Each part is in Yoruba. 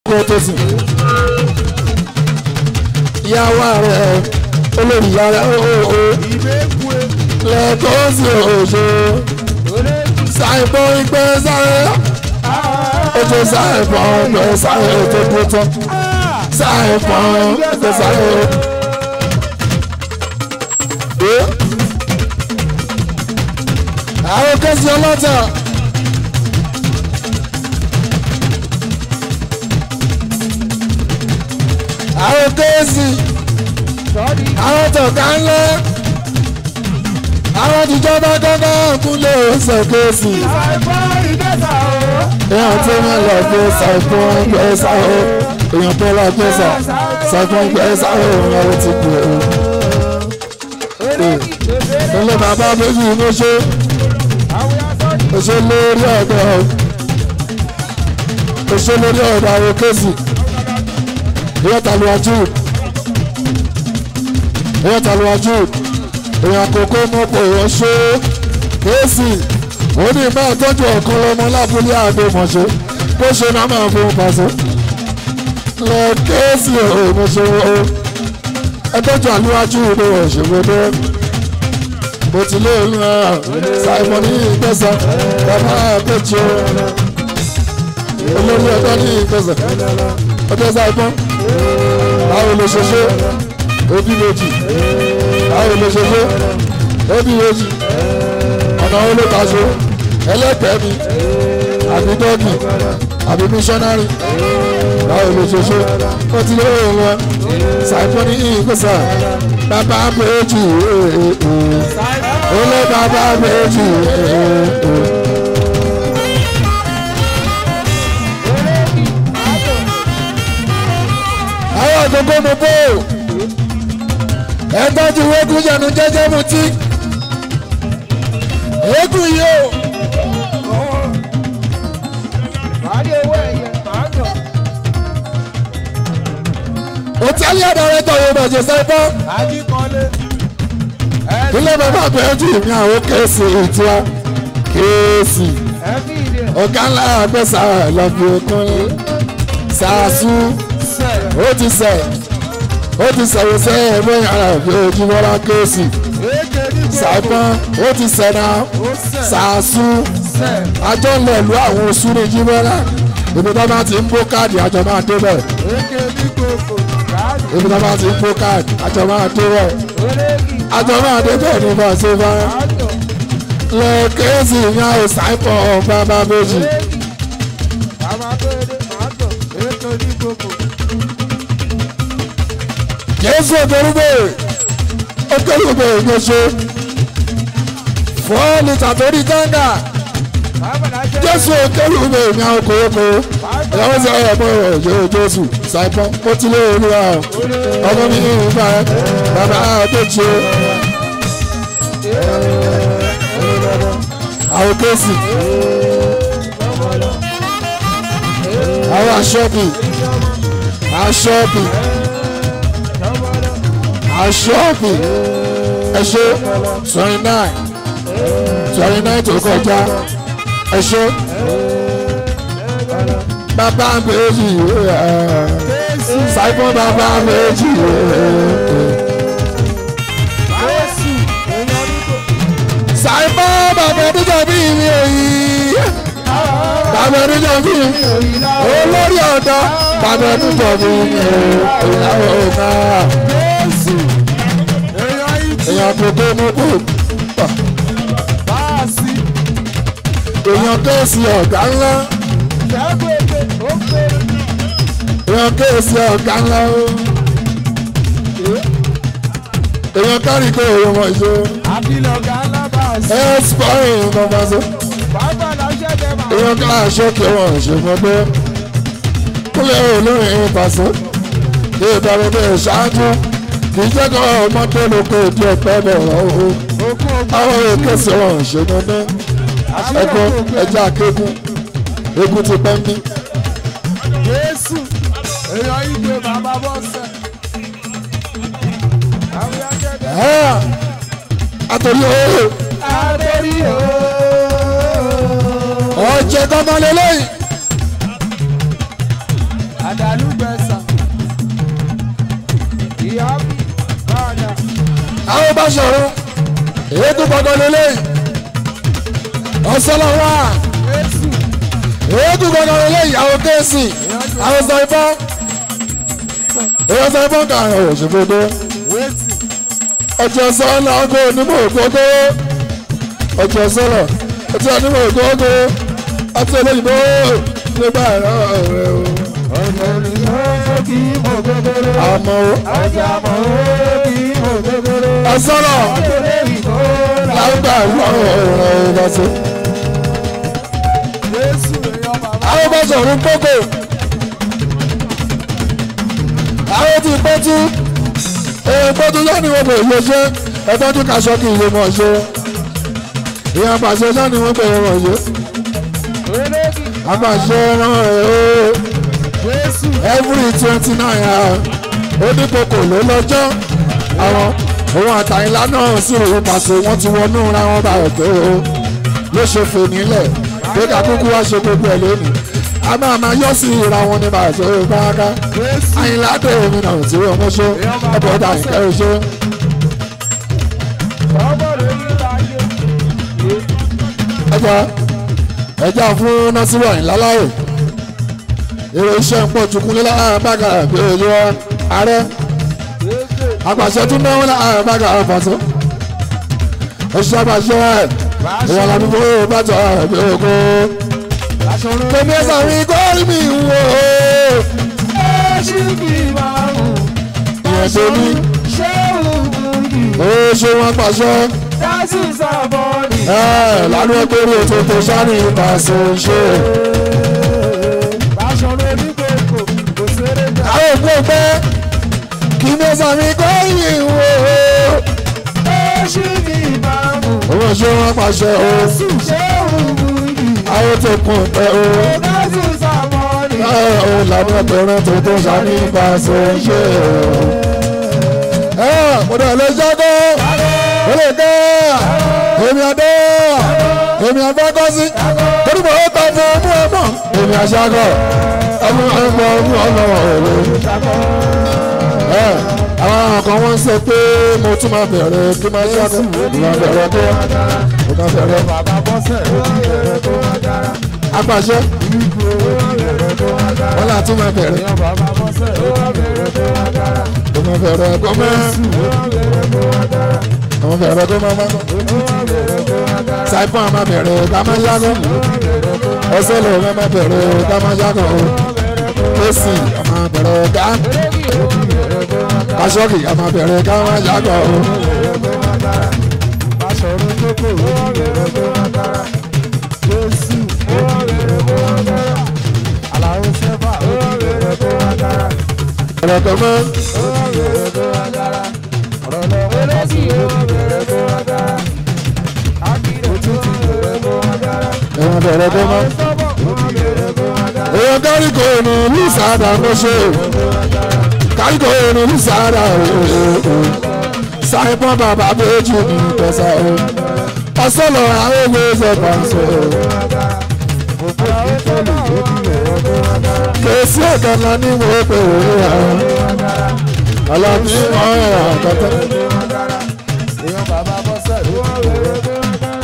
kó tó sùn. ìyàwó rẹ̀ olórí yàrá òòó lẹ́kọ̀ọ́ sí òjò ṣàìbọ̀ ìgbẹ́ sáré ojú ṣàìbọ̀ ìgbẹ́ sáré tó kú tán ṣàìbọ̀ ìgbẹ́ sáré. àwọn kẹ́sì ọlọ́tà. àwọn kẹ́sì àwọn tọ̀ka ńlá àwọn tìjọba gángan kúnlẹ̀ ọ̀sẹ̀ kẹ́sì. èèyàn tó máa lọ gbé ṣàìpọ̀ gbé ṣàwọ̀ èèyàn tó lọ gbé ṣàìpọ̀ gbé ṣàwọ̀ òun àwọn ti kú o. ilé bàbá méjì ló ṣe ṣe lórí ọ̀dọ̀ ṣe lórí ọ̀dọ̀ àwọn kẹ́sì èèyàn tàlùwájú èèyàn tàlùwájú èèyàn àkókò mọ́pọ̀ èèyàn ṣe kéèsì ó ní máa tọ́jú ọ̀kan lọ́mọ lábúlé àdó mọ̀ṣẹ́ bó ṣe náà máa fún un pàṣẹ. lọ kéèsì òun ṣe o ẹ tọ́jú àlúwájú ìlú ọ̀ṣẹ́gbọ́dọ́ bó ti lé òun náà ṣàìmọ̀ ní ìgbésẹ̀ bàbá àpèjì olórí ọjọ́ ní ìgbésẹ̀ ọjọ́ ṣàìmọ̀ báwo ló ṣe ṣe òbí méjì báwo ló ṣe ṣe òbí méjì ọ̀nà olótaṣo ẹlẹ́pẹ̀ẹ́ mi àbí dọ́gì àbí mísọ́nárì báwo ló ṣe ṣe ó ti lé òun wọn ṣàìmọ̀ ní ìgbésẹ̀ bàbá méjì olè bàbá méjì. àwọn àgbègbè mi bò ẹ tọ́jú eégún yẹnu jẹ́jẹ́ mu tí eégún yìí o. hòtẹ́ẹ̀lì àdàrẹ́tọ̀ yóò bàjẹ́ sẹ́fọ́ ilé bàbá bẹ̀rẹ̀ jù mí àwọn kéèsì ìtura kéèsì ọ̀gá ńlá àgbẹ̀sà lọ́bì okun sàásù ó ti sẹ̀ ó ti sẹ̀wò sẹ́ ẹ̀mọ́ yàrá òbí ojúmọ́lá kéèsì sàpọ́n ó ti sẹ̀ náà sàásù àjọ ńlẹ̀ lu àwọn oṣù ní jímọ́lá ibi tó bá ti ń bó káàdì àjọ máa dé bẹ̀ ibi tó bá ti ń bó káàdì àjọ máa dé bẹ̀ àjọ máa dé bẹ́ẹ̀ ni bá ṣe bá lọ kéésì ní àwọn sáìpọ̀ bàbá méjì. jésù ògbórúgbò ògbórúgbò ìgbésò four litre torí gánga jésù ògbórúgbò ní àwọn kòókò ìyàwó sọ ọmọ ìjọ jésù sáìpọ̀ ó ti lé olúwa ọmọ mi ní ìgbà bàbá àgbèjì àwọn kéésì àwọn aṣọ́bì aṣọ́bì aṣọ́bì ẹṣẹ́ twenty nine twenty nine tó kọjá ẹṣẹ́ bàbá méjì ṣàìpọ̀ bàbá méjì. ṣàìpọ̀ bàbá níjọ bí mi èyí bàbá níjọ bí mi olórí ọ̀dọ́ bàbá níjọ bí mi ìyàwó ọ̀gá èèyàn tó tó mú kú èèyàn kéèsì ọ̀gá ńlá èèyàn kéèsì ọ̀gá ńlá o èèyàn kárí kó èèyàn mọ̀ ìṣó ẹ spọ́ìn bàbá so èèyàn ká aṣọ kí wọ́n ṣe fún pé kúlẹ̀ olórin ìbàṣọ kí ìbára bẹ́ẹ̀ ṣáájú kì í jẹ́ kó ọmọ tó lóko ìdí ọ̀pẹ́ bẹ̀rẹ̀ ọ̀hún àwọn èké sí wọn ṣe dandan ẹ̀kọ́ ẹja akékun egun ti pẹ́ ń bí. Jésù èèyàn ìgbé bàbá bọ́sẹ̀. Àwọn akẹ́kọ̀ọ́. àtòrí ooo Adérí o. ọ̀jẹ̀ gbọ́mọ lélẹ́yìn àdàlúgbẹ̀sà. ìyá mi bàdà. àwọn bá sọ̀rọ̀ èyí tó gbọdọ̀ lélẹ̀ ọ̀sọ́lọ̀ wà jésù èyí tó gbọdọ̀ lélẹ̀ ìyàwó kéésì àwọn sọ ìbọn èyí sọ ìbọn kà ń òṣèbọdọ wéètì. ọjọ́ sọ́lá ọkọ̀ onímọ̀ ògógó ọjọ́ sọ́lá ọjọ́ onímọ̀ ògógó ọtí olóyìnbó nígbà ẹ̀rọ rẹ o ọ̀nà ìlú kì í mọ̀ gbogbo. àmọ́ ọjà mọ̀ ó kì í mọ̀ gbogbo. ọ̀sọ́lọ̀ ọjọ́ ìbò lágbà ẹ̀rọ rẹ lọ́sẹ̀. jésù èèyàn bàbá. àwọn bá sọ̀rọ̀ gbogbo àwọn ti pẹ́tù èèyàn pẹ́tù lọ́ni wọn bẹ̀ lè ṣe ẹ̀tọ́jú kaṣọ kì í lè mọ̀ ṣe ìyá àpàṣẹ lọ́ni wọn bẹ̀ wọ̀ ṣe olóògì àpàṣẹ ràn ẹ̀ o jésù every twenty nine hour oníkókò ló lọ́jọ́ àwọn òun àtàyìnlá náà sì rò pàṣẹ wọn ti wọnú ra wọn bá ọ̀tọ̀ o ló ṣe fè nílẹ̀ pé ká kúkú wá ṣe gbogbo ẹ̀ lónìí a máa máa yọ sí ìra wọn ní bàtà ó bá ká jésù àyìnlá dé omi náà tí wọ́n mú ṣe ẹ̀bùn ọ̀dà ìkẹ́ ṣe. ọmọ rẹ̀ yí láyé. ẹja ẹja fún násìrò àyìnlá láàyè èrò iṣẹ́ ń pọ̀ tukúnlé láàrín bàgà bí ojú wa ààrẹ jésù àpàṣẹ tún náwó láàrín bàgà àpàṣẹ oṣù àpàṣẹ ìwọ̀n làbí fún bàtà bí ogo aṣọ rẹ̀ kèmí ẹ̀sà mi kọ́ rí mi wò ó ṣì kì í máa mú. ìyẹn tó ní ṣé òun kì í. oṣù wọn pàṣẹ dásì sábọ́ọ̀nì. ẹ̀ lánàá ẹgbẹ́rún ètò tó sáré ìpàṣẹ ṣe. aṣọ rẹ̀ ní gbogbo kò ṣeré jà. àwọn òkú ọgbẹ́ kí ní ẹ̀sà mi kọ́ rí wò ó. ṣì kì í máa mú. owó ṣé wọn pàṣẹ o ṣé òun kì í. àwọn tó kún pẹ o dásì sábọ́ọ̀nì. ó lànà ẹgbẹ̀rún tó tó sáré ìpàṣẹ ṣe o. mo dẹ̀ lè jágó ó lè dé èmi àdé èmi àgbákọ́sí torí mo ta fún ọmú ọmọ èmi àṣàgọ́ ọmú ọmọ ọmú ọmọ òwe. àwọn kan wọ́n ń sọ pé mo tún máa bẹ̀rẹ̀ kí máa ṣàgọ́ mo máa bẹ̀rẹ̀ kí mo máa bẹ̀rẹ̀ bàbá bọ́sẹ̀ ó ti bẹ̀rẹ̀ tó wá dára. apàṣẹ ìgbò ó ti bẹ̀rẹ̀ tó wá dára. wọ́n là tún máa bẹ̀rẹ̀ èèyàn bàbá bọ́sẹ̀ ó ti bẹ̀rẹ̀ tó wá dára. mo máa bẹ̀rẹ̀ kó máa ó ti bẹ̀rẹ̀ tó wá dára. mo bẹ̀rẹ̀ kó máa máa ó ti bẹ̀rẹ̀ tó wá dára. saipon máa bẹ̀rẹ̀ ká máa ṣàgọ́ ọsẹ lè máa bẹ̀rẹ̀ ká máa ṣàgọ́ késì máa bẹ̀rẹ̀ ká kásọ́ọ̀kì máa bẹ̀rẹ̀ ká máa ṣàgọ́ Aṣọ̀run lóko ó bẹ̀rẹ̀ tó wá dára. Jésù ó bẹ̀rẹ̀ tó wá dára. Àlàó Sẹ́fà ó bẹ̀rẹ̀ tó wá dára. bẹ̀rẹ̀ kó máa Ó bẹ̀rẹ̀ tó wá dára. Ọ̀rọ̀ lọ́wọ́ lọ́sí ó bẹ̀rẹ̀ tó wá dára. Akíre tó ti bẹ̀rẹ̀ tó wá dára. ẹ̀wọ̀n bẹ̀rẹ̀ kó máa. Sọ́bọ̀ ó bẹ̀rẹ̀ tó wá dára. èèyàn káríkò ní lùsàdà ló ṣe káríkò ní lùsàdà saipon bàbá méjì ní ìtọ́sà o ọsọlọ àwọn ewé ṣẹ̀bà ń sọ kèsì ọ̀gànlá ní wo pé òwe àwọn ọlọ́bí ọ̀rẹ́ àkọ́tọ́. Èèyàn bàbá bọ́sẹ̀ ó bẹ̀rẹ̀ tó wá dára.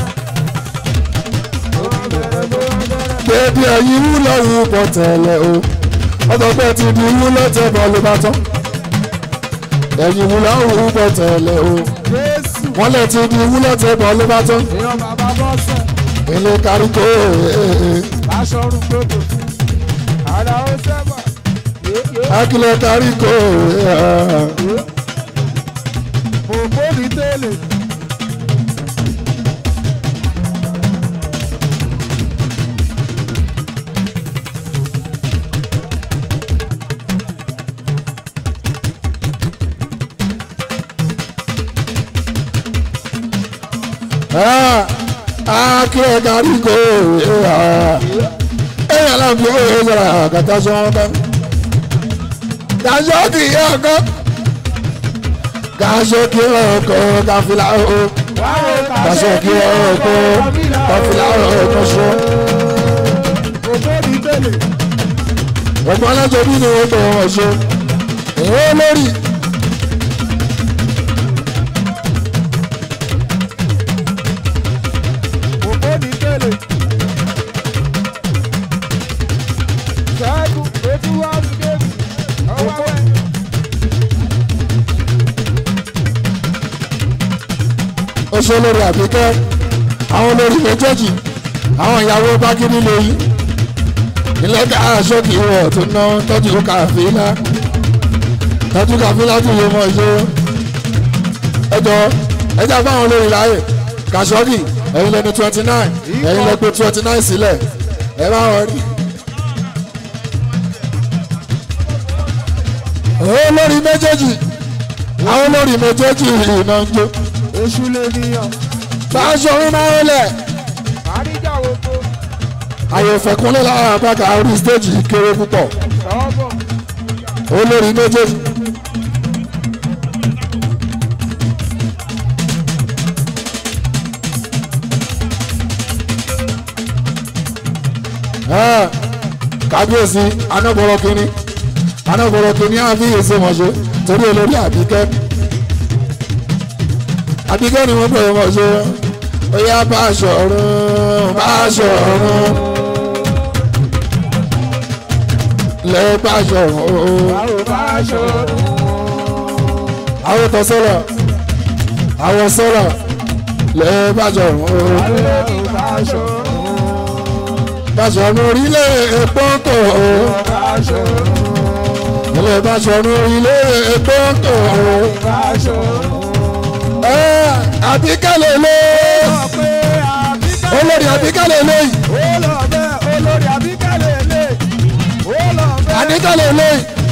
Ó bẹ̀rẹ̀ tó wá dára. bébí ẹyin wú lọ́wọ́ bọ̀ tẹ̀lẹ̀ o ọ̀dọ̀ pé ti di wú lọ́tẹ̀ bọ̀ ló bá tán ẹ̀yin wú lọ́wọ́ bọ̀ tẹ̀lẹ̀ o Jésù wọ́n lè ti di wú lọ́tẹ̀ bọ̀ ló bá tán èèyàn bàbá bọ́sẹ̀. ilé káríkó aṣọrun gbogbo ara ó sẹ́bà akílẹ̀ káríkó òpó ní tẹ́lẹ̀ akílẹ̀ káríkó ẹ̀yà láǹfì ó yẹ sọ̀rọ̀ àkàtà sọ́wọ́n bá dájọ́ kì í ọkọ́ káṣọ kí ọkọ̀ káfílà ó káṣọ kí ọkọ̀ káfílà ó kọ́ṣọ́. òpó ní tẹ́lẹ̀ ọgbọ́n alájọbí ni wọ́n gbọ́ wọn ṣe èèyàn lórí. òpó ní tẹ́lẹ̀. ṣẹ́gun etí wá ní déètì ọwọ́ ẹ̀. ó ṣe lórí àbíkẹ́ àwọn olórí méjèèjì àwọn ìyàwó bákíní lóyún ilé ká aṣọ́kì wọ̀ tó ná tọ́jú kàfílà tọ́jú kàfílà tó yẹ mọ́ ṣe ẹjọ́ ẹjọ́ fáwọn olórí láàyè kàṣọ́kì ẹ̀yin lẹ́ni twenty nine ẹ̀yin lẹ́ pé twenty nine sílẹ̀ ẹ bá wọn rí. olórí méjèèjì àwọn olórí méjèèjì ìná ń jó èṣù lè níyàn. fáṣọ orí máa ń lẹ̀ àríjà oko àyẹ̀fẹ̀kúnlẹ̀ lára àbáka orí stéèjì kéré púpọ̀ lọ́bọ̀. olórí méjèèjì. Ah, kábíyèsí anábọ̀rọ̀ kínní anábọ̀rọ̀ kínní àfi èso mọ̀ṣẹ́ torí olórí àbíkẹ́ àbíkẹ́ ni wọ́n pè é mọ̀ṣẹ́ ó yá bá aṣọ ọ̀run bá aṣọ ọ̀run lẹ́ bá aṣọ ọ̀run báwo bá ṣòro. àwọn tó sọ̀rọ̀ àwọn sọ̀rọ̀ lẹ́ bá aṣọ ọ̀run báwo bá ṣòro. bá aṣọ ọ̀run orílẹ̀ èpò tó bá ṣòro. ilé bá aṣọ ọ̀run orílẹ̀ èpò tó bá ṣòro. àbíkẹ́ lè lé sọ pé àbíkẹ́. olórí àbíkẹ́ lè lé ó lọ bẹ́ẹ̀ olórí àbíkẹ́ lè lè. ó lọ bẹ́ẹ̀. àníkẹ́ lè lé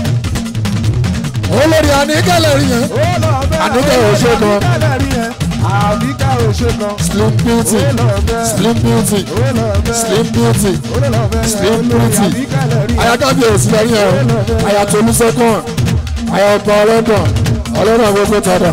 olórí àníkẹ́ lè rí yẹn ó lọ bẹ́ẹ̀. Àníkẹ́ ò ṣe gan. àbíkẹ́ lè rí yẹn. àbíkẹ́ ò ṣe gan. slim beauty ó lọ bẹ́ẹ̀. slim beauty ó lọ bẹ́ẹ̀. slim beauty ó lọ bẹ́ẹ̀. Slim olórí beauty. àbíkẹ́ lè rí yẹn. ayakabi òsì lẹ́yìn ẹ̀ ayatolú sẹ́kọ̀n ayọ̀pọ̀ ọlọ́dàn ọlọ́dàn gbogbo tọ̀dọ̀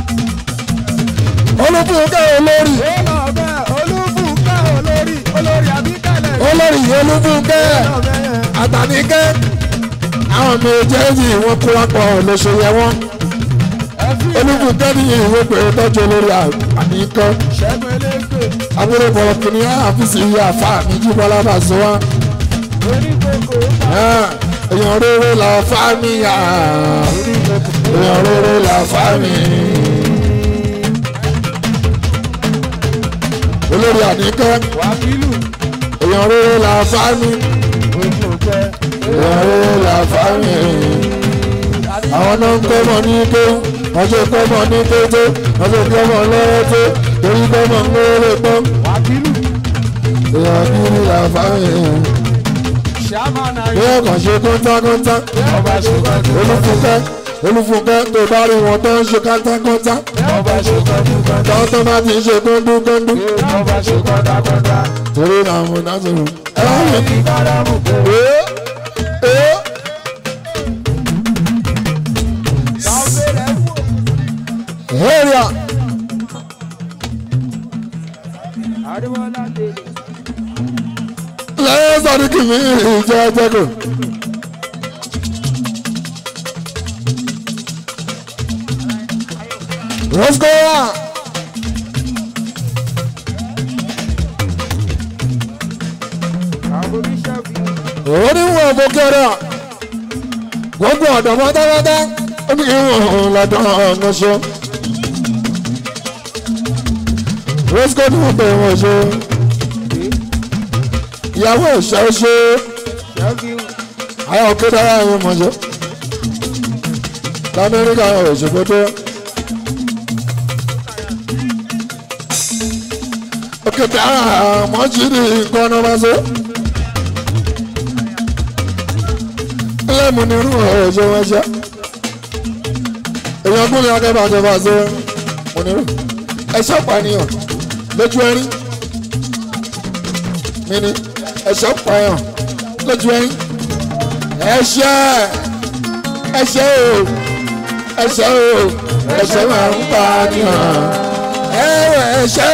olúbùkẹ́ olórí ó lọ bẹ́ẹ̀ olúbùkẹ́ olórí olórí àbíkẹ́ lè rí olórí olúbùkẹ́ lọ bẹ́ẹ̀. àtàníkẹ́ àwọn méjèèjì wọn kó wá pọ̀ lóṣèyẹ wọn ẹ fi olúbùkẹ́ ní ìwé pé tọ́jú olórí àníkẹ́ ṣẹ́gun elégbè abúlé bọ̀rọ̀ kìnìún àfíìsì iye àfa mi jí bọ́lá bá zọ wá oníkókó èèyàn rere là fá mi yá èèyàn rere là fá mi. olórí àníkẹ́ wákìlù èèyàn rere là fá mi ojú jẹ èèyàn rere là fá mi. àwọn náà ń kọ́ mọ̀ ní ké wọ́n ṣe kọ́ mọ̀ ní kété wọ́n ṣe kọ́ mọ̀ lọ́wọ́ tó torí kọ́ mọ̀ ń lóore pọ́n. wákìlù èèyàn kiri là fá mi. ṣàmánà bí ọkàn ṣe kọ́ńtákọ́ńtá ọba ṣùgbọ́n olúfúnkẹ́ olúfúnkẹ́ tó bá rí wọn tó ń ṣe kọ́ńtákọ́ńtá ọba ṣùgbọ́n tó tó bá ti ṣe kọ́ńdúkọ́ńdú ọba ṣùgbọ́n dákọ́dá torí náà mo dá sọ̀rọ̀. ẹ wá mi ní káràmù kò ee ee sáwé rẹ̀ wò area àríwọ́lá délé lẹ́yìn sọ́dúnkì mi ìjẹ́ ẹjẹ́kù. Roscoe àwọn oníṣẹ́bí oníwọ̀n bókẹ́rẹ́ gbogbo ọ̀dọ́ pátápátá ó ní ìwọ̀n lọ́dọ̀ ọ̀nà ṣe. Roscoe ní wọ́n pè wọ́n ṣe. ìyàwó ìṣẹ́ ṣe ṣẹ́gi ayé òkè dára ẹ̀yìn mọ̀ ṣe. lamẹ́ríkà òṣèpẹ́ tó. òkè dára mọ́jìrì nǹkan ọ̀nà máa ṣe. lẹ́mu ní irú ọ̀ṣẹ́ wọn ṣe. èèyàn gúnlẹ̀ akẹ́bà àjọba ṣe mo nírú. ẹ̀ṣọ́ pànìyàn lójú ẹ̀rí. mi ni ẹ̀ṣọ́ pààyàn lójú ẹ̀rí. ẹ̀ṣẹ́ ẹ̀ṣẹ́ o ẹ̀ṣẹ́ o ẹ̀ṣẹ́ máa ń pànìyàn. ẹ̀wẹ̀ ẹ̀ṣẹ́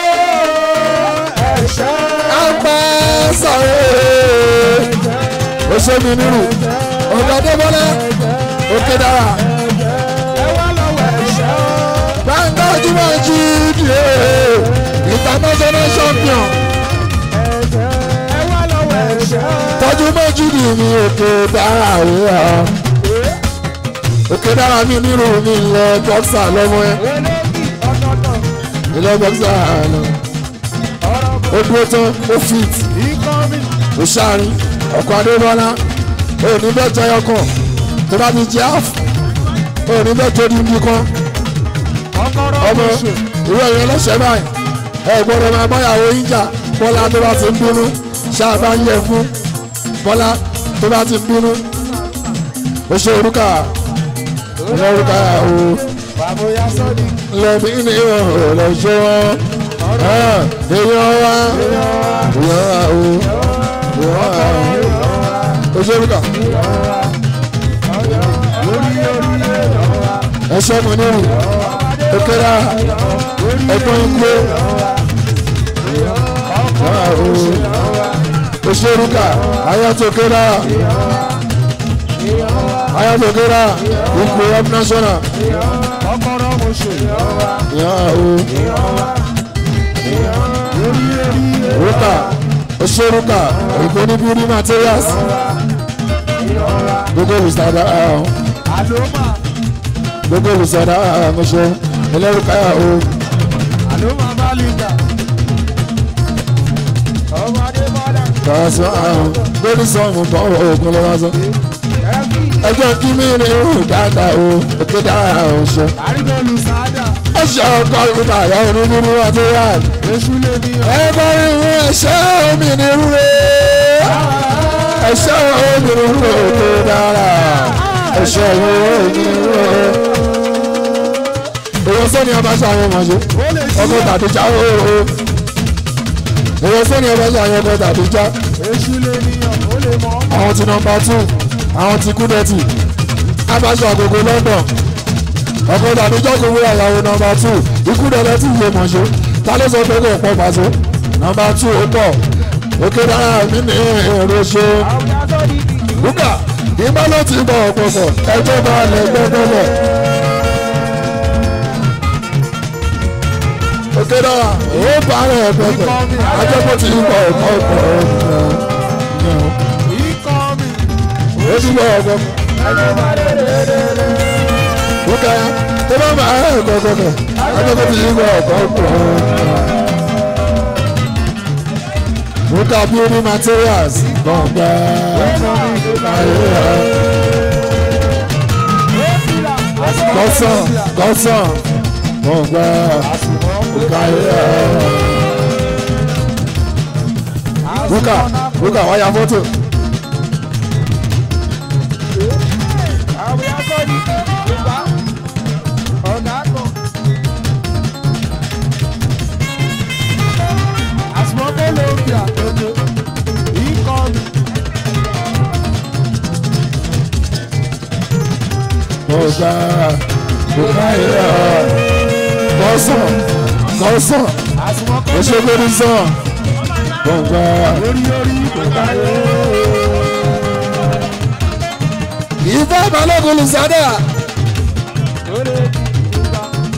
ẹ̀ṣẹ́ apá sọ̀rọ̀ ó ṣe mi nírù ọ̀gá débọ́lá òkè dára ẹ wá lọ́wọ́ ẹ̀ṣẹ́ gbàngàn ojúmọ̀ jí dìé international champion ẹ wá lọ́wọ́ ẹ̀ṣẹ́ tọ́jú méjì dì mí òkè dára òwúrọ̀ òkè dára mi nírù mi lọ bọ́ksà lọ́mọ ẹ olóògì ọ̀tọ̀ọ̀tọ̀ ilé bọ́ksà lọ ọ̀rọ̀ ó dúró tán ó fit ìkọ́mi ó ṣáàrin ọkọ̀ adébọ́lá ó ní bẹ́ẹ̀ jẹ́ ọkàn tó bá ti jẹ́ àf ó ní bẹ́ẹ̀ tó ní ibi kan ọkọ̀rọ̀ ọmọ oṣù ìwé ìyẹn lọ́sẹ̀ báyìí ẹ gbọ́dọ̀ máa báyàwó yín jà bọ́lá tó bá ti ń bínú ṣáàbá ń yẹ fún bọ́lá tó bá ti ń bínú ó ṣe orúkà ọmọ orúkà o bàbóyá sọ́ọ̀dì lẹ́mí ní ọ̀rọ̀ ṣe wọ́n èèyàn wá èèyàn wá o èèyàn wá o ó ṣe orúkà ẹṣẹ́ mo ní ìrù òkèrà ẹ̀gbọ́n ikú wá o ó ṣe orúkà ayatollah ayatollah ikú up national ọkọ̀rọ̀ oṣù ìyá o rúkà ó ṣe rúkà òyìnbó ní building materials gbogbo olùsàdá àlómà gbogbo olùsàdá àmọ́ṣe ẹlẹ́rùkà o àlómà bálíkà ọmọ adébọ́lá kàásù àrùn lórí sọ́ọ̀mù bọ́ òògùn lọ́wọ́ sọ. ẹ̀fí ẹjọ́ kí mi ní ìhù dáadáa o òkè dára ọ̀ṣọ́. àrígbọ́lù sáádà ẹ̀ṣọ́ ọkọ̀ ìgbà àyà onídìrí material. èṣù lè ní ẹ bá rí ìwé ẹ̀ṣẹ́ omi ní rúre. ẹ̀ṣẹ́ omi ní rúre òkè dára. ẹ̀ṣẹ́ omi ní rúre. èèyàn sọ́ni abáṣọ àwọn ọmọ ṣe ó lè ṣí ọkọ̀ tàbíjà ooo. èèyàn sọ́ni abáṣọ àwọn ọkọ̀ tàbíjà èṣù lè ní ó lè mọ́ àwọn ti nọmba two àwọn ti kúdẹ̀tì abáṣọ àgògò London ọkọ̀ tàbíjà kò wúrà ìyàwó nọmba two ikúdẹ̀lẹ̀ tí ìwé mọ̀ṣẹ́ ta ló sọ pé kò pọ̀ pàṣẹ nọmba two ó pọ̀ òkè dára mí ní èrò ṣe àwọn yàtọ̀ ní ìdí búkà ìbá ló ti bọ̀ ọ̀pọ̀pọ̀ ẹjọ́ bá lẹ̀ gbẹ́gbẹ́lẹ̀. òkè dára ó bá rẹ̀ pẹ̀pẹ̀ ajẹ́pọ̀ ti bọ̀ ọ̀pọ̀pọ̀ ikọ́ mi ó ti bọ̀ ọ̀pọ̀pọ̀. ẹjọ́ bá lè lè lè lè. Bùkà tó bá máa ẹ̀ kọ̀kọ̀kọ̀ akẹ́kọ̀ọ́ ti yíwọ ọ̀kọ̀ pọ̀. Bùkà building materials gbọ̀ngbà gọ́sàn gọ́sàn gbọ̀ngbà bùkà bùkà bùkà wáyà fọ́tò. àwọn yàtọ̀ ní ìgbà ọ̀gá kan. àsùnmọ́kọ́ ló ń fi àtọ́jú ikọ́ mi. Bùkà bùkà gọ́sàn gọ́sàn àsùnmọ́kọ́ ó ṣe lórí sàn gbọ̀ngbà. lórí orí ìgbà ìfẹ́ balógun lùsádà lórí ìgbà.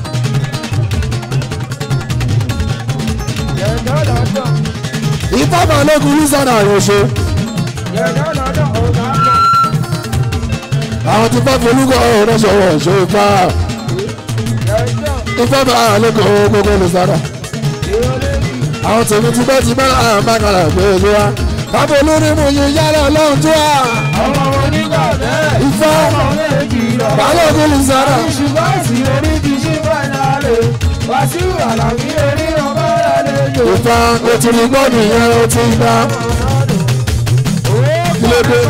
yẹ̀dọ̀ lọ́dọ̀ ìfẹ́ balógun lùsádà rọ̀ṣọ́ yẹ̀dọ̀ lọ́dọ̀ ọ̀gá kan. àwọn tí fẹ́ folúkọ rọ̀ṣọ́ rọ̀ṣọ́ ìfẹ́ yẹ̀dọ̀ ìfẹ́ balógun gbogbo lùsádà lórí àwọn tèmi ti bẹ́ẹ̀ ti bẹ́ẹ̀ àwọn bákàrà pé ojú wa kábọ̀ olórí mu yìí yálà ọlọ́run tó wà ọmọ onígbà bẹ́ẹ̀. ìfẹ́ ọmọ méjì lọ. balógun lùsádà ṣùgbọ́n sí orí ti ṣí fàìnàlè wàsíù àlàbí orí ọmọ àlejò. ìfẹ́ o ti rí gbọ́ nìyẹn o ti gbà Kí ló dé?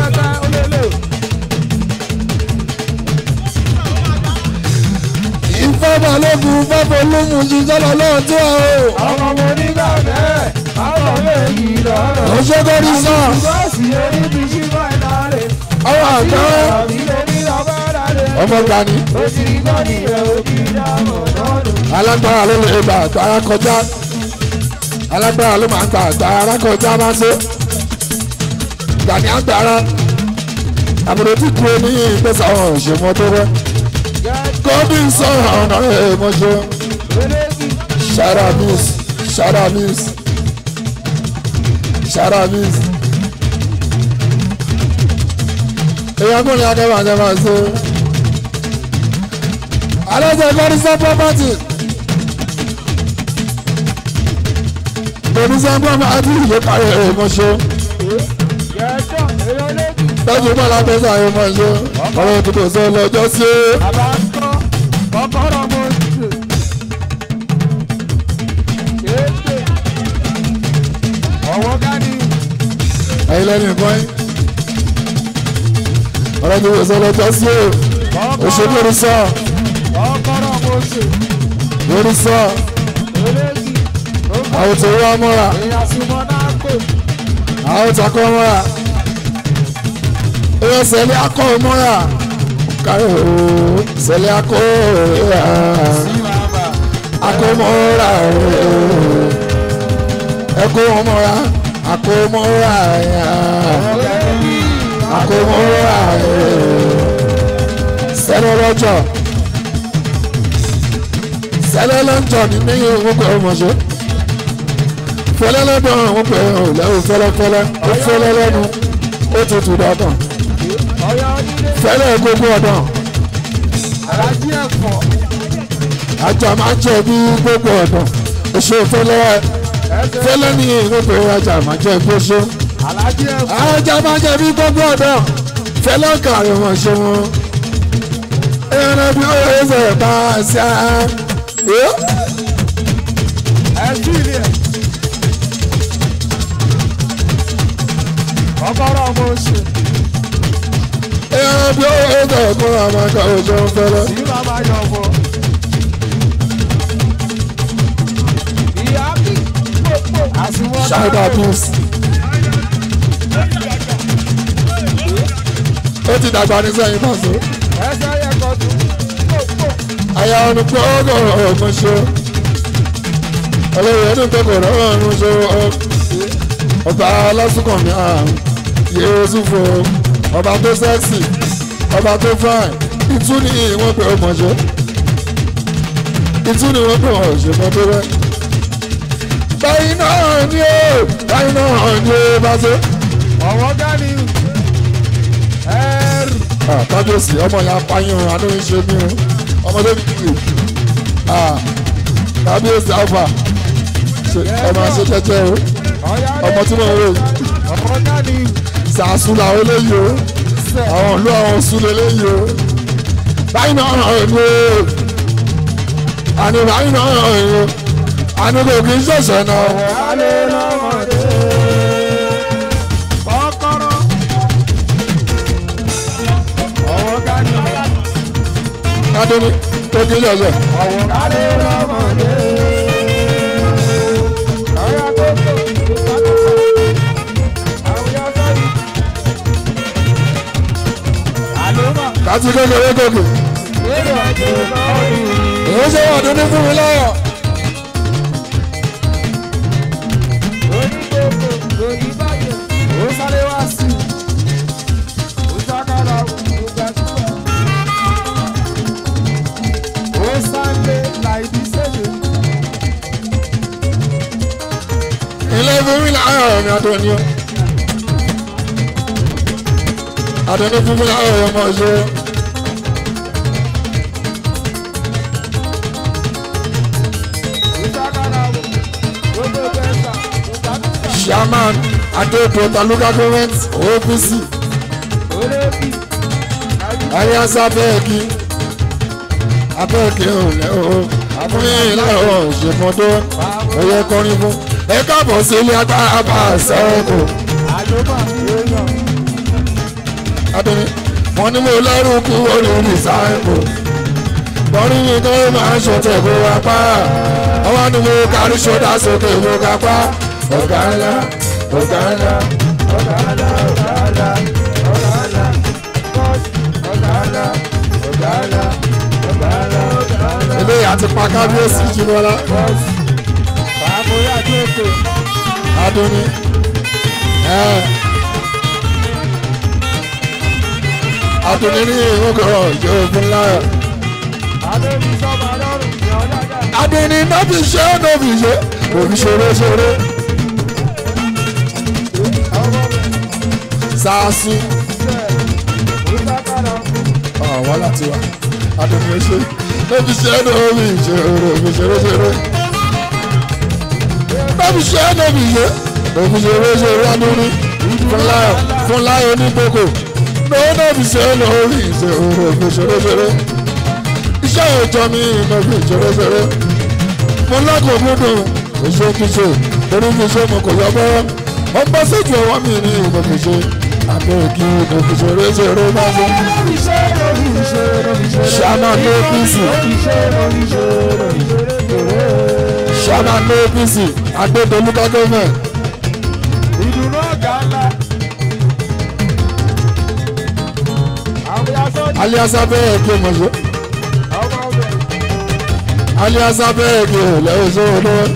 ìfẹ́ balógun ìfẹ́ folúmu yìí yálà ọlọ́run tó wà o ọmọ mo nígbà bẹ́ẹ̀ ọmọ méjì lọ́rọ̀. ọjọ́ kọ́ni sàn ṣùgbọ́n sí orí ti ṣí fàìnàlè ọwọ́ àgbà àlàbí orí ọmọ àlejò. ọmọ gbani. ó ti rí gbọ́ nìyẹn ó ti dáhùn lọ́dún. alágbára ló lè gbà àgbára kọjá alágbára ló máa ń gbà àgbára kọjá máa ń ṣe gbàní àgbára àbúrò tí kúrò ní ìgbésà àwọn òṣèmọ tó rẹ gómìn sọ̀rọ̀ ọ̀nà èèmọ̀ṣọ́ ṣara news ṣara news ṣara news. èèyàn kò ní akẹ́wà jẹ́ máa ṣe. alẹ́sẹ̀ gbọ́dúsẹ́ property. gbọ́dúsẹ́ property ló parí èèmọ̀ṣọ́ lọ́jọ́ bá la fẹ́ sáré mọ́ ṣe ọ̀rọ̀ òtútù sọ lọ́jọ́ sí. ẹ̀yin lẹ́nu ìbọn yín ọ̀rọ̀ òtútù sọ lọ́jọ́ sí o òṣèlú orí sọ orí sọ àwọn tó wá mọ́ra àwọn tó kọ́ mọ́ra ẹ sẹlẹ akọ mọra kárẹ o sẹlẹ akọ ya akọ mọra ẹkọ mọra akọ mọra ya akọ mọra sẹlẹ lọjọ sẹlẹ lọjọ nínú ìwé pẹ ọmọṣẹ fẹlẹ lọdọ àwọn pẹ ọlẹwò fẹlẹfẹlẹ ó fẹlẹ lẹnu ó tutù dáadáa fẹ́lẹ́ gbogbo ọ̀dàn. Alájí ẹ̀fọ́. ajá máa ń jẹ bí gbogbo ọ̀dàn. oṣù fẹ́lẹ́ fẹ́lẹ́ ní gbogbo ajá máa jẹ bí oṣù. Alájí ẹ̀fọ́. ajá máa jẹ bí gbogbo ọ̀dàn. fẹ́lẹ́ kàrí wọn ṣe wọn. ẹran bí ó yẹ sọ̀rọ̀ bá a ṣe á. Ẹ̀jú ilé ẹ̀. Ọgọ́rọ̀ ọmọ oṣù. ẹran bí ó yẹ sọ̀rọ̀ kó ra máa ka oṣù fẹ́lẹ́. Tí màmá yọ̀ bọ̀. Ìyá mi pòpò. Àsùnwọ̀n ṣáìdà bíus. ó ti dàgbà ní sẹ́yìn pàṣẹ. Ẹsẹ̀ yẹ kọ́ tún. Pòpò. àyà ọ̀nù pé ọgọ́rọ̀ ọ̀gbọ̀n ṣe olóyè ẹni pé kò rọrùn ọ̀run ṣe ọba lásùkànmí àrùn yéésù fo ọba tó sẹ́ksì ọba tó fáìn ìtú ni wọ́n pè ọmọ ṣe ìtú ni wọ́n pè ọmọ ṣe mọ́ tó rẹ́ báyìí náà ni ó báyìí náà ni ó bá ṣe. Ọ̀wọ́ gani. Ẹ̀rù. kábíyèsí ọmọ yẹn apáyán adóyún ṣe mí o ọmọ tó bí kìí kábíyèsí alfa ẹ máa ṣe jẹ́jẹ́ o Ọ̀yá ọmọ tí mo ń rò Ọ̀wọ́ gani. ṣàṣù làwọn eléyìí o àwọn ìlú àwọn sùn eléyìí o báyìí náà hàn ní o àní báyìí náà hàn ní o àní kò kí n ṣẹ̀ṣẹ̀ náà Alẹ́ lọ́mọdé. Kọ́kọ́rọ́. Ọ̀wọ́ gani. kádóní kò kí n ṣẹ̀ṣẹ̀. Ọ̀wọ́ gani lọ́mọdé. Ọ̀yá gbogbo. Àwùjọ sọ́yìn. Àlùmọ̀. láti kékeré gòkè Lérò ọjọ́ lọ́ọ̀dù. èyí ṣe wà dúdú fún mi lọ́yọ̀ Onígbòkò lòdì báyìí. Ó sáré wá sí i. Ó sákàrà ògbàdúrà. Ó sáré láìdí sẹ́lẹ̀. ilé fún mi láyọ̀ mi àtọ́ni o àtọ́ni fún mi láyọ̀ ọmọ ṣe Ó sákàrà gbogbo bẹ́ẹ̀ta. Ògbàdúrà. chairman adéèpọ̀ local government opc Olébì. alias abẹ́ẹ̀kì abẹ́ẹ̀kì òlẹ̀ o fún yín láyọ̀ ṣèmọ́tò ẹ̀yẹ kọrin fún ẹ káàbọ̀ sí ilé agbára bá a sẹ́ẹ̀kù Àlùmọ̀ èèyàn. adọ́ni wọn ní mo lẹ́rù kú orí rìsáìkù bọ́rí mi tó máa ń ṣọ̀tẹ̀ kó wá pa ọwọ́ ni mo kárí ṣọ́dá sókè mo ká pa ọ̀gá ńlá ọ̀gá ńlá Ọ̀gá ńlá, ọ̀gá ńlá, ọ̀gá ńlá. Bọ́ọ̀sì, ọ̀gá ńlá, ọ̀gá ńlá, ọ̀gá ńlá, ọ̀gá ńlá. eléyà ti pa kábíyèsí jùlọlá Bọ́ọ̀sì. Bàbá Jókòó. adọ́ni ẹ̀ adùnní ní ìwúkọ̀ ìjọ òfin láyọ̀. Adébí sọ́ba lọ́rùn ìyá ọ̀dàgà. adùnní náà fi ṣe é náà fi ṣe òfi ṣeré ṣeré Ọmọ mi ṣáàṣì sẹ̀ Mùsàkàrà. àwọn láti wá adùnní ó ṣe náà fi ṣe é náà fi ṣe òfi ṣeré ṣeré náà fi ṣe é náà fi ṣe òfi ṣeré ṣeré adùnní fún láyọ̀ fún láyọ̀ onígbòkò náà náà fi ṣe é náà fi ṣe òfi ṣeré ṣeré iṣẹ́ ìjọ mi náà fi ṣeré ṣeré mo lọ́kùn múdùn èso kíṣe torí kíṣe mo kò yọ bọ́rọ́ ó ń bọ́ sójú ọwọ́ mi ní ìbò kíṣe àbẹ̀kí ìbò kíṣe réṣeré máa fún ṣáná ní apc ṣáná ní apc agbẹ́dọ̀lúkà gọ́ọ̀mẹ̀ Ìdùnnú ọ̀gá ńlá. Àwọn yasọ́ aliasa bẹ́ẹ̀ kí mọ̀ṣẹ́ ọmọ ọbẹ̀. aliasa bẹ́ẹ̀ kí lẹ́yìn sọ́wọ́ lọ́wọ́.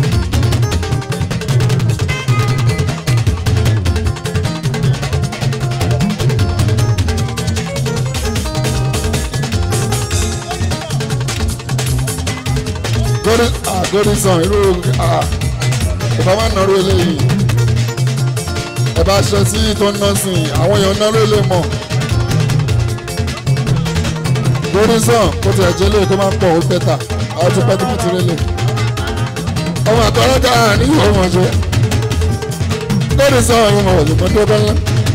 gori ah gori san irú ah ìbá máa nọrú eléyìí ẹ bá ṣe sí tó ń ná sí i àwọn èèyàn nọrú ilé mọ gori san kó tiẹ̀ jẹ́ lé kó máa pọ̀ ó bẹ́tà àwọn tó pẹ́ tó fi ti rí lè ọmọ àtọ́rọ́jà ní ìwọ wọn ṣe gori san ìwọ̀n òṣùpọ̀ tó bẹ́ ńlá.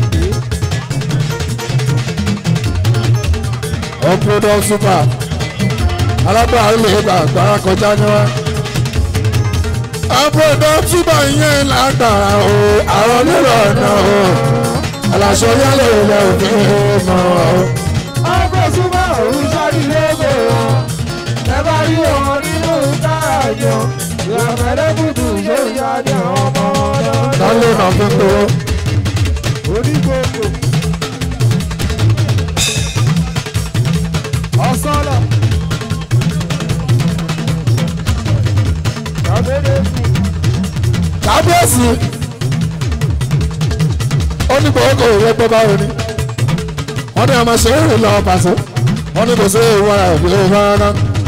ọ̀pọ̀lọpọ̀ super alágbára lè gbà gbára kọjá ní wá. àbúrò túbọ̀ yẹn lágbára o àwọn nílò ọ̀nà o aláṣọ yálẹ̀ ilẹ̀ òfin mọ̀ o. Ọgbẹ́ súnmọ́ òun sáré lóko wọn. Ẹ bá rí wọn nínú káàjọ. Ìyàfẹ́lẹ́ kùtù ṣé ìyáde ọmọ ọ̀dọ́. lálẹ́ náà fi ń gbowó. Onígbòkò. Ọ̀sánlọ̀. Kàbédé fún. kábíyèsí ó ní kò kò rẹpẹ báwo ni wọ́n ní ọmọ ṣe é rìn lọ pàṣẹ wọ́n ní kò sí ìwọ ara ìwé rárá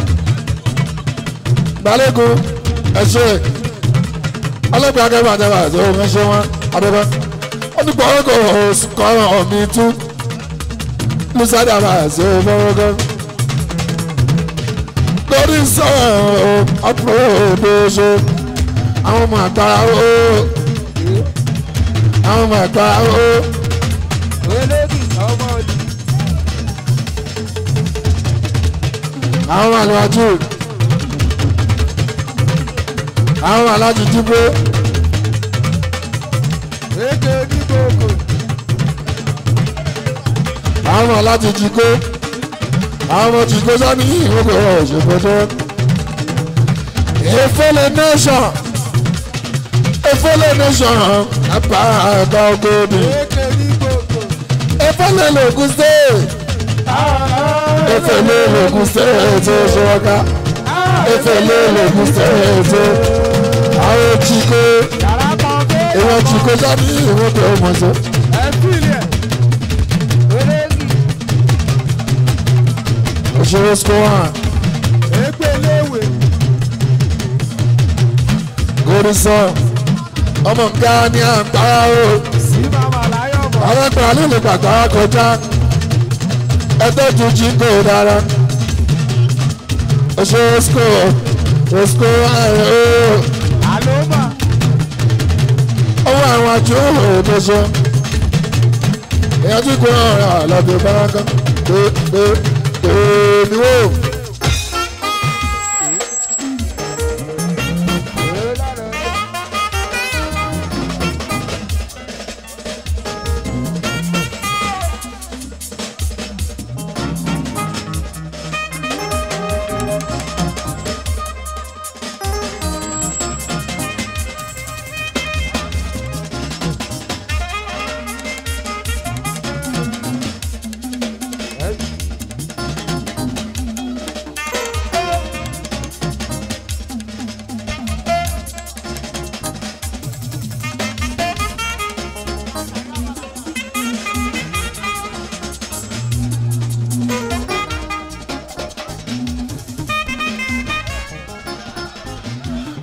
balẹ̀kùn ẹ̀ṣẹ̀ ọlọ́pàá akẹ́kọ̀ọ́ àtẹ̀wà àti ohun ẹ̀ṣẹ̀ wọn adọ́gbẹ́ ó ní kò kò kọ́ràn ọ̀mí tú lùsádà máa ṣe é fọwọ́gọ́ lórí sọ̀rọ̀ ọ̀pọ̀ òdòṣe àwọn ọmọ àgbàrá ó àwọn ọmọ àgbàrá ó Olódì ọmọ òdì. àwọn ọmọ àlọ́jú àwọn ọmọ alájú dìbò Èké onígbòkò. àwọn ọmọ alájú jìkó àwọn ọmọ jìkó sani ìwé òṣèpọ̀tọ́ efele nation efele nation apá àgbà ògbóni Èké onígbòkò. efele lògùn state efele lògùn state tó ṣọwọ́ká efele lògùn state tó àwọn jìkó Yàrá kan bẹ́ẹ̀. ìwọ̀n jìkó sani ìwé tó mọ̀ sí. Ẹ fìlẹ̀. Olódì. òṣèré square Èké léwé. gòrìsàn ọmọ nǹkan ní àgbára o Sí màmá láyọ̀ bọ̀. alágbára ló lè gbàgbá kọjá ẹgbẹ́ ju jíǹkò dára òṣèré square square o Àlómà. ọwọ́ àwọn àjò òdòṣe èèyàn tí kò hàn rà lọ́dún báraka pé pé pé níwò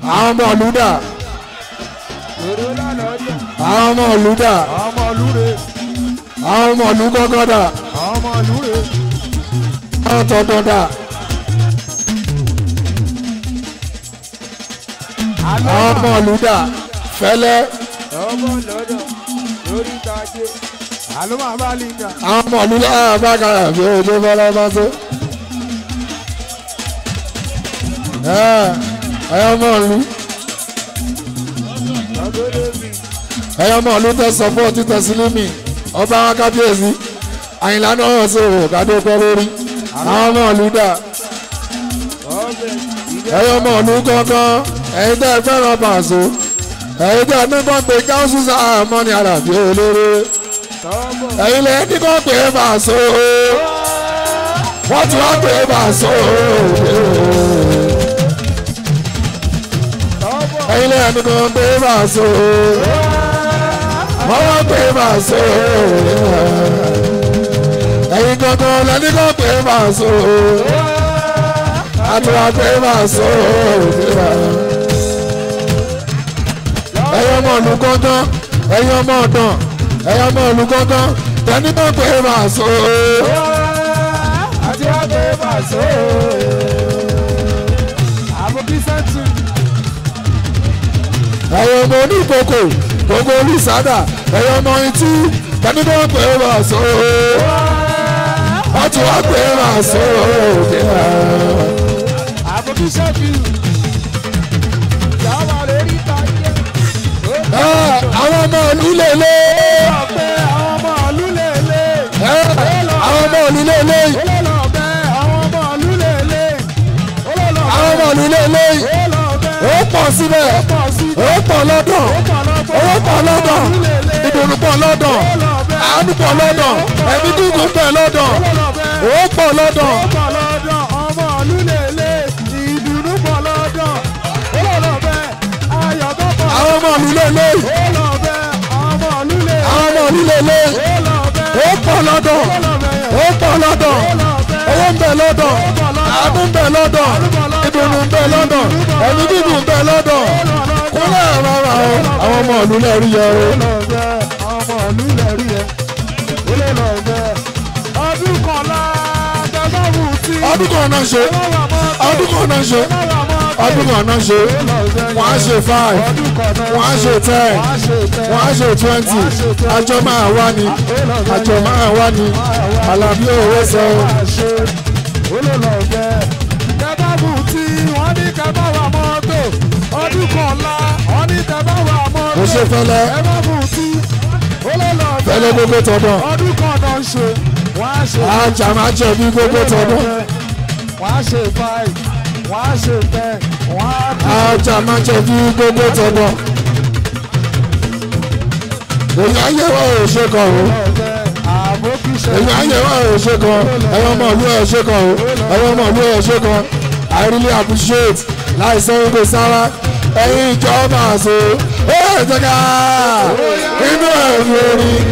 àwọn ọmọ olùdà èrò lánàá ọjà àwọn ọmọ olùdà àwọn ọmọ olúre àwọn ọmọ olùgọ́gọ́dà àwọn ọmọ olúre àwọn tọ̀tọ̀dà àlọ́ àwọn ọmọ olùdà fẹ́lẹ́ ọmọ lọ́dọ̀ lórí ìtàgé àlọ́ máa bá lìjà àwọn ọmọ olùdà bákàrà bí ojú fẹ́lẹ́ bá tó. ẹ̀yọ́ ọmọ ìlú ọgọ́dọ̀ mi ẹ̀yọ́ ọmọ ìlú tẹ sọ́pọ̀ títẹ̀ sílímì ọba wọn kábíyèsí àyìnlá náà ṣe òwò kádó pẹ́ lórí àwọn ọmọ ìlú dà ọbẹ̀ ìdẹ́ ẹ̀yọ́ ọmọ ìlú kankan ẹ̀yin tẹ́ ẹ fẹ́ràn pàṣẹ ẹ̀yin tẹ́ ẹ ní kàn pé káwùsù sáà mọ́ni àràbí olóró tọ́bọ̀ ẹ̀yin lẹ́yìn ní kàn pé pàṣẹ wọ́n ti wá pé pàṣẹ tọ́bọ̀ ẹ̀yin lẹ́yìn ní kàn pé pàṣẹ wọ́n wá pé pàṣẹ ẹ̀yin kankan lẹ́ni kàn pé pàṣẹ àti wá pé pàṣẹ ẹ̀yin ọmọ ìlú kankan ẹ̀yin ọmọ ọ̀dàn ẹ̀yin ọmọ ìlú kankan tẹ́ni kàn pé pàṣẹ. àti ọbẹ̀ bàṣọ àbúkí sẹ́ńtù ẹ̀yin ọmọ oníkókò gbogbo olùsádà ẹ̀yin ọmọ etí tẹ́ni kàn pé pàṣẹ. wọ́n ti wá pé pàṣẹ. àbúkí sẹ́ńtù yàrá lórí ìtàgé àwọn ọmọ ìlú lélẹ̀ ọ̀pẹ àwọn ọmọ ìlú lèlè àwọn ọmọ ìlú lélẹ̀ olólọ́bẹ àwọn ọmọ ìlú lèlè olólọ́bẹ àwọn ọmọ ìlú lélẹ̀ olólọ́bẹ ó pọ̀ síbẹ̀ pọ̀ sí ó pọ̀ lọ́dọ̀ owó pọ̀ lọ́dọ̀ ìdùnnú pọ̀ lọ́dọ̀ àánú pọ̀ lọ́dọ̀ ẹ̀mí gígùn pẹ̀ lọ́dọ̀ olólọ́bẹ ó pọ̀ lọ́dọ̀ pọ̀ lọ́dọ̀ ọmọ ìlú lèlè ìdùnnú pọ̀ lọ́dọ̀ olólọ́bẹ ayọ̀ tó pọ̀ àwọn ọmọ ìlú lélẹ̀ olólọ́bẹ ọmọ ìlú lèlè àwọn ọmọ ìlú lélẹ̀ olólọ́bẹ ó pọ̀ lọ́dọ̀ ó pọ̀ lọ́dọ̀ owó ń bẹ lọ́dọ̀ àánú ń bẹ lọ́dọ̀ ìdùnnú ń bẹ lọ́dọ̀ ẹ̀mí gígùn ń bẹ lọ́dọ̀ kúnlẹ̀ rárá o àwọn ọmọ ìlú lẹ́rí yẹ o. olólọ́bẹ ọmọ ìlú lẹ́rí ẹ olólọ́bẹ ọdún kọ̀ọ̀la tẹ́lọ́rù tí ọdún kan náà ṣe ọdún kan náà ṣe ọdún kan náà ṣe wọ́n á ṣe five wọ́n á ṣe ten wọ́n á ṣe twenty àjọ máa wá ní àjọ máa wá ní alábí òwe sọ olólọ́bẹ tẹ́lọ́rù tí wọ́n ní kẹ́bá wà mọ́tò ọdún kọ̀ọ̀la wọ́n ní kẹ́bá wà mọ́tò kò ṣe fẹ́lẹ́ tẹ́lọ́rù tí olólọ́bẹ fẹ́lẹ́ gbogbo tọdọ ọdún kan náà ń ṣe wọ́n á ṣe ajá máa jẹ bí gbogbo tọdọ wọ́n á ṣe five wọ́n á ṣe ten wọ́n á tún ajá máa jẹ bí gbogbo tọdọ èyí ayé wa ò ṣe kàn o ọ̀bẹ àbókíṣe èyí ayé wa ò ṣe kàn ẹyọ ọmọ ìlú ẹ ṣe kàn o ẹyọ ọmọ ìlú ẹ ṣe kàn I really appreciate láìsọ wípé sára ẹ̀yin ìjọba àṣọ ó yẹ jẹ́ ká inú ẹ̀rù orin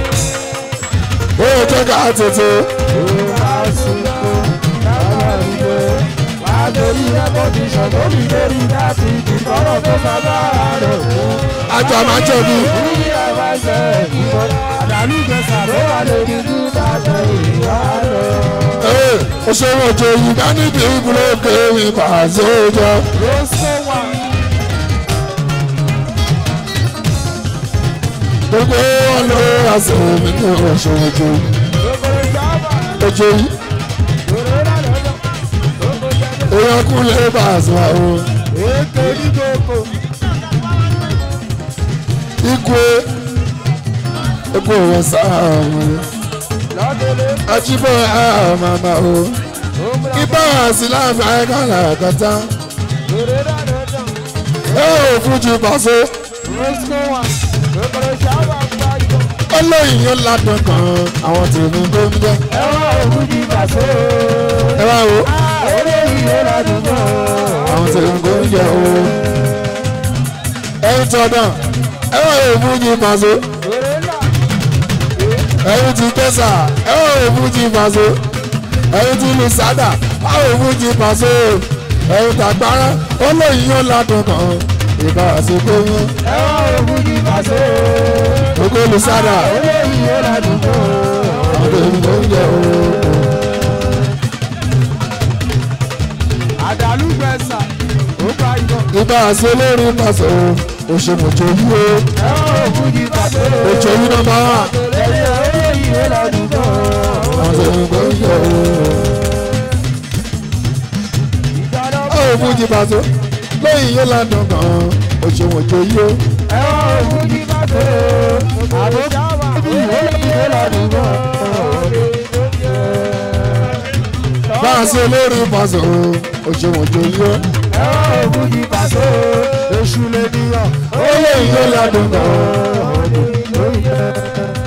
ó yẹ jẹ́ ká tètè àsìkò láwọn ìgbé wà lórí rẹ́kọ̀dìṣàn lórí lórí láti ìdìkọ́rọ̀ tó bàbá rẹ̀ fún. ajá máa jẹ̀bi Orí ẹ̀wá ṣe ìbò àdàlú gbèsà ló wà lórí dúdà tó ìwà rẹ̀. ee òṣèré òjò yìí bá níbi ìbúrò kéwì pàṣẹ òjò Rosco wà gbogbo wọn ló àṣẹ mi ní òṣèré òjò gbogbo ìjọba òjò yìí lórí lálọ́dọ̀ gbogbo ìjọba. èèyàn kú lè pàṣẹ àwọn Èké ní gbogbo ikú epo wọn sáà wọn lọ́dọ̀lẹ́ ajíbọ̀ àmàmà o ibà sí láàfin ayékàlà kàtà lórí lálọ́dọ̀ ẹ ò fújì pàṣẹ Rosco wà gbogbo ìjọba gbàgbọ́. ọlọ́yin yóò ládùn kan àwọn tèmi tó ń jẹ Ẹ̀wọ̀n òkú ní bàṣẹ́ ẹ wá wo olórí yóò ládùn mọ́. àwọn tèmi tó ń jẹ o ẹyin tọdàn ẹ wá wo fújì pàṣẹ Lórí là ẹyin ti tẹsà ẹ wá wo fújì pàṣẹ ẹyin ti lu sádà wá wo fújì pàṣẹ ẹ̀rù tàgbára ó lóyún ó ládùn kan ìbá àsìkò yún ẹ̀wọ̀n ògùn ní pàṣẹ. gbogbo olùsára olóyìn ó ládùn kan. ọdún ìlú oúnjẹ o. àdàlú gbẹ̀sà ó bá yọ. ìbá àṣẹ olórin pàṣẹ o òṣèmọ̀jọ yìí o ẹ̀wọ̀n ògùn ní pàṣẹ. òjò yìí náà máa wà ẹ̀yẹ olóyìn ó ládùn kan. ọdún ìlú oúnjẹ o. ìdáná ó fún jí pàṣẹ lóyún yóò ládùn kan òṣèmọ̀jọ yìí o. ẹ̀wọ̀n ògùn ní pàṣẹ. àbójáwà olóyìn ó ládùn kan. bá a ṣe olórin pàṣẹ o òṣèmọ̀jọ yìí o. ẹ̀wọ̀n ògùn ní pàṣẹ. èṣù lè níyàn. ó lóyún yóò ládùn kan. olóyìn